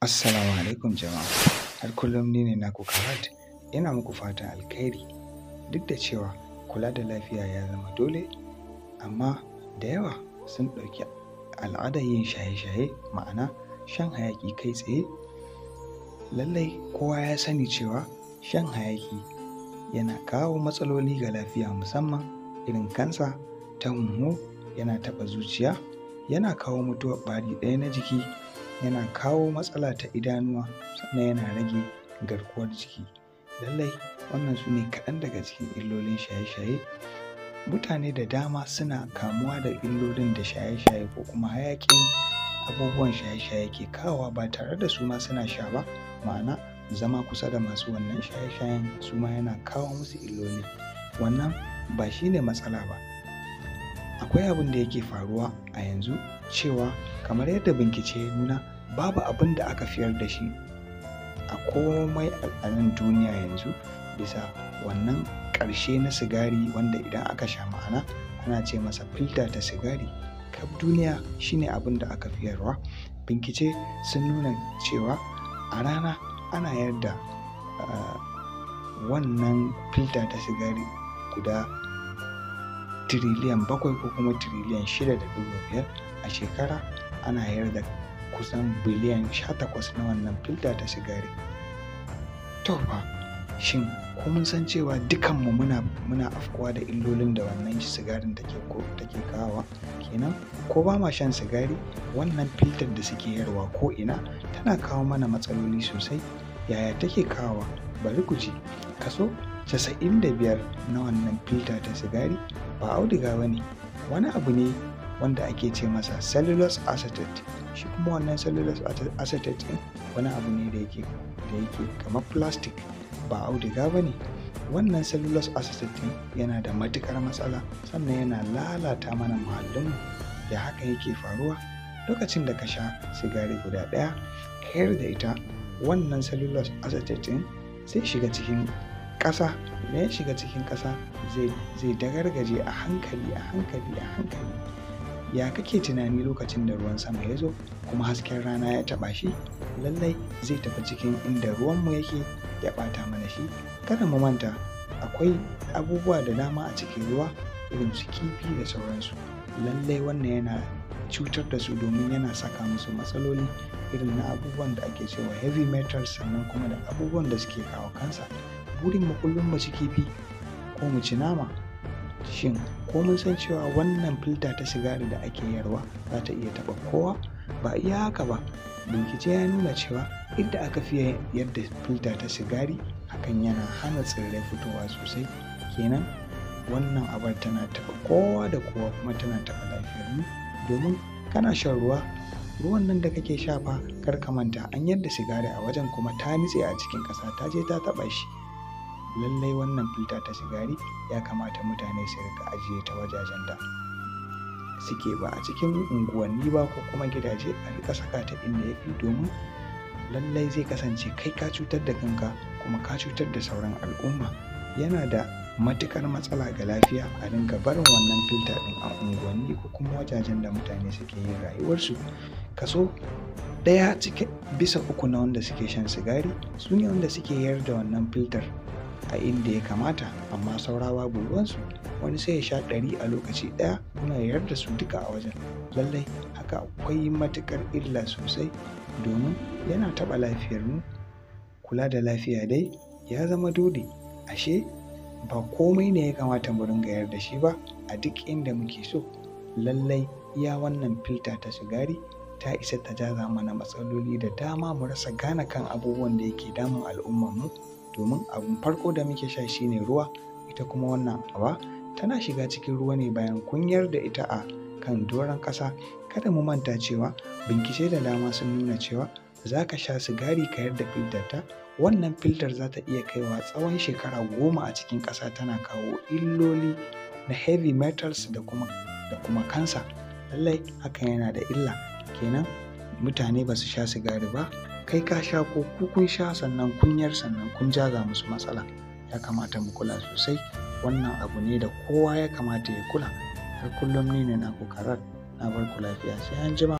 Assalamu alaikum jama'a. Har kullum ni ne naku Karat. Ina muku fatan alkhairi. Duk da cewa kula da lafiya ya zama dole, amma da yawa sun ɗauki al'adar yin shaye-shaye ma'ana shan hayaƙi kai tsaye. Lallai kowa ya sani cewa shan hayaƙi yana kawo matsaloli ga lafiya musamman irin kansa ta hunhu, yana taɓa zuciya, yana kawo mutuwar ɓari ɗaya na jiki, yana kawo matsala ta idanuwa sannan yana rage garkuwar jiki. Lallai wannan su ne kaɗan daga cikin illolin shaye-shaye. Mutane da dama suna kamuwa da illolin da shaye-shaye ko kuma hayaƙin abubuwan shaye-shaye ke kawowa ba tare da su ma suna sha ba, ma'ana zama kusa da masu wannan shaye-shayen su ma yana kawo musu illoli. Wannan ba shi ne matsala ba. Akwai abin da yake faruwa a yanzu cewa kamar yadda bincike ya nuna babu abin da aka fiyar da shi a komai a nan duniya yanzu bisa wannan ƙarshe na sigari wanda idan aka sha ma'ana ana ce masa filter ta sigari. Kaf duniya shi ne abin da aka fiyarwa. Bincike sun nuna cewa a rana ana yarda uh, wannan filter ta sigari guda tiriliyan bakwai ko kuma tiriliyan shida da ɗigo biyar a shekara ana yarda kusan biliyan sha takwas na wannan filter ta sigari. To fa shin ko mun san cewa dukanmu muna muna afkuwa da illolin da wannan sigarin take ko take kawowa kenan ko ba ma shan sigari wannan filter da suke yarwa ko ina tana kawo mana matsaloli sosai yaya take kawowa bari ku ji kaso casa'in da biyar na wannan filter ta sigari ba auduga ba ne wani abu ne wanda ake ce masa cellulose acetate shi kuma wannan cellulose acetate ɗin wani abu ne da yake da yake kamar plastic ba auduga ba ne wannan cellulose acetate ɗin yana da matuƙar matsala sannan yana lalata mana muhallinmu da haka yake faruwa lokacin da ka sha sigari guda ɗaya ka yar da ita wannan cellulose acetate ɗin zai shiga cikin ƙasa idan ya shiga cikin ƙasa zai dagargaje a hankali a hankali a hankali ya kake tunani lokacin da ruwan sama ya zo kuma hasken rana ya taɓa shi lallai zai tafi cikin inda ruwanmu yake ya ɓata mana shi kada mu manta akwai abubuwa da dama a cikin ruwa irin su kifi da sauransu lallai wannan yana cutar da su domin yana saka musu matsaloli irin na abubuwan da ake cewa heavy metals sannan kuma da abubuwan da suke kawo kansa burin mu kullum mu ci kifi ko mu ci nama shin ko mun san cewa wannan filta ta sigari da ake yarwa za ta iya taɓa kowa ba iya haka ba bincike ya nuna cewa inda aka fiye yadda filta ta sigari hakan yana hana tsirrai fitowa sosai kenan wannan abar tana taɓa kowa da kowa kuma tana taɓa lafiyar mu domin kana shan ruwa ruwan nan da kake sha fa kar ka manta an yadda sigari a wajen kuma ta nitse a cikin ƙasa ta je ta taɓa shi lallai wannan filta ta sigari ya kamata mutane su rika ajiye ta wajajen da suke ba a cikin unguwanni ba ko kuma gidaje a rika saka ta inda ya fi domin lallai zai kasance kai ka cutar da kanka kuma ka cutar da sauran al'umma yana da matukar matsala ga lafiya a dinga barin wannan filta ɗin a unguwanni ko kuma wajajen da mutane suke yin rayuwarsu kaso ɗaya cikin bisa uku na wanda suke shan sigari su ne wanda suke yar da wannan filtar a inda ya kamata amma saura babu ruwansu wani sai ya sha ɗari a lokaci ɗaya kuma ya yarda su duka a wajen lallai haka akwai matuƙar illa sosai domin yana taɓa lafiyarmu kula da lafiya dai ya zama dole ashe ba komai ne ya kamata mu ringa yarda shi ba a duk inda muke so lallai iya wannan filta ta sigari ta isa ta jaza mana matsaloli da dama mu rasa gane kan abubuwan da yake damun al'ummarmu domin abin farko da muke sha shine ruwa ita kuma wannan aba tana shiga cikin ruwa ne bayan kunyar da ita a kan doron ƙasa kada mu manta cewa bincike da dama sun nuna cewa za ka sha sigari ka yarda filtar ta wannan filtar za ta iya kaiwa tsawon shekara goma a cikin ƙasa tana kawo illoli na heavy metals da kuma da kuma kansa lallai hakan yana da illa kenan mutane ba su sha sigari ba kai ka sha ko ku kun sha sannan kunyar sannan kun jaza musu matsala ya kamata mu kula sosai wannan abu ne da kowa ya kamata ya kula har kullum ni ne naku karar na bar ku lafiya sai an jima